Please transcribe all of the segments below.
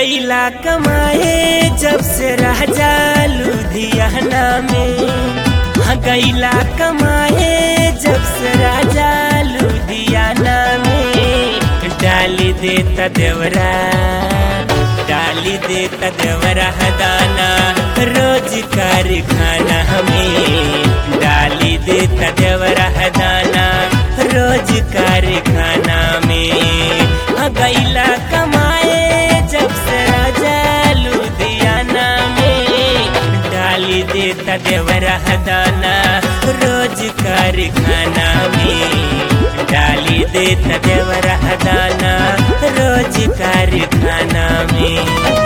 गईला कमाए जब से राजा लुधियाना में हाँ गईला कमाए जब से राजा लुधियाना में डाली देता देवरा डाली देता देवरा दाना रोज कारखाना हमें डाली देता देवरा दाना रोज कारखाना में हाँ गईला कमाए जब से राजा लुधियाना में डाली देता देवरा दाना रोज कारखाना में डाली देता देवरा दाना रोज कारखाना में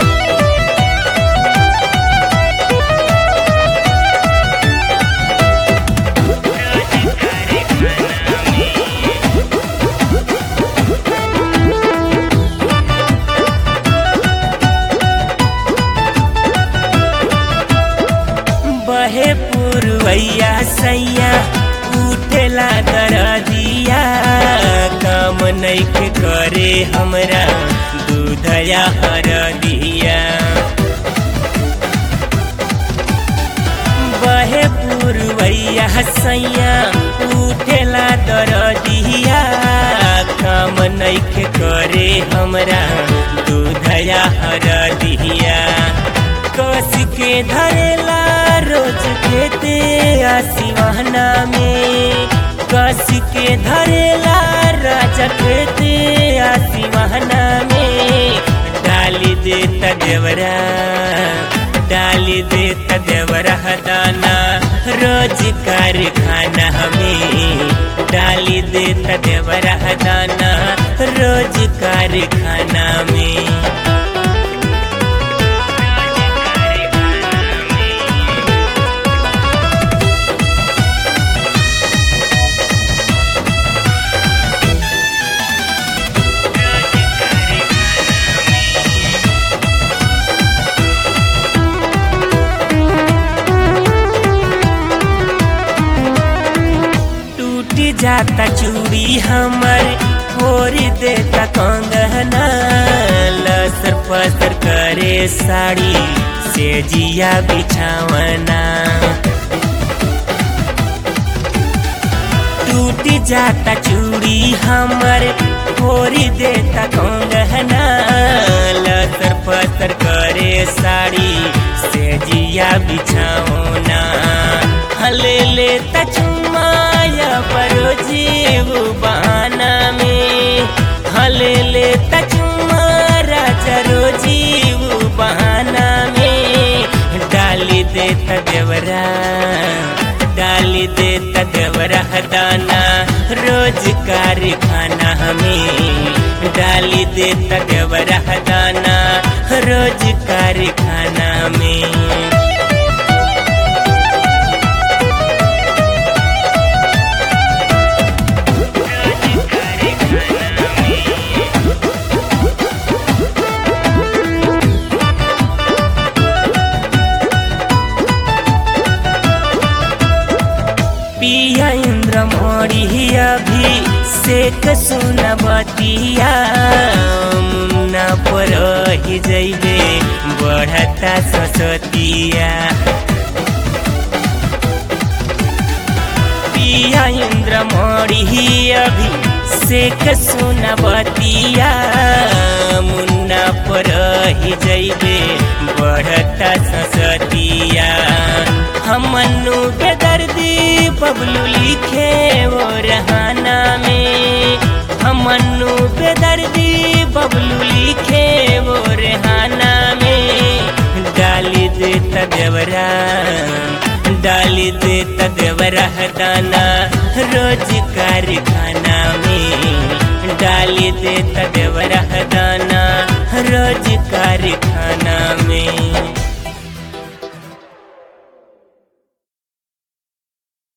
बहे पुरवैया सैया उठेला दरदिया काम नैखे करे हमरा दूधया हरदिया बहे पुरवैया सैया उठेला दरदिया काम नैखे करे हमरा दूधया हरदिया कस के धरेला रोज खेते आसिवाना में कस के धरेला राजा खेते आसिवाना में डाली देता देवरा डाली देता देवरा दाना रोज कारखाना हमें डाली देता देवरा दाना रोज कारखाना में टूट जाता चूड़ी हमर फोड़ देता कंगना लसर पसर करे साड़ी से जिया बिछावना टूट जाता चूड़ी हमर फोड़ देता कंगना लसर पसर करे साड़ी से जिया बिछावना हले लेता चुमाया परो जीव बहाना में हले लेता चुमा राजा रो जीव बहाना में डाली देता देवरा डाली देता देवरा दाना रोज कारखाना हमें डाली देता देवरा दाना रोज कारखाना में पिया इंद्र मोरी अभी सेक सुन बतिया मुन्ना पर ही जैबे बढ़ता ससतिया पिया इंद्र मोरी अभी सेक सुन बतिया मुन्ना पर ही जैबे बढ़ता ससतिया हमनु के दर्दी बबलू लिखे वो रहाना में हमनु पे दर्दी बबलू लिखे वो रहाना में डाली देता देवरा डाली देता देवरा दाना रोज कारखाना में डाली देता देवरा दाना रोज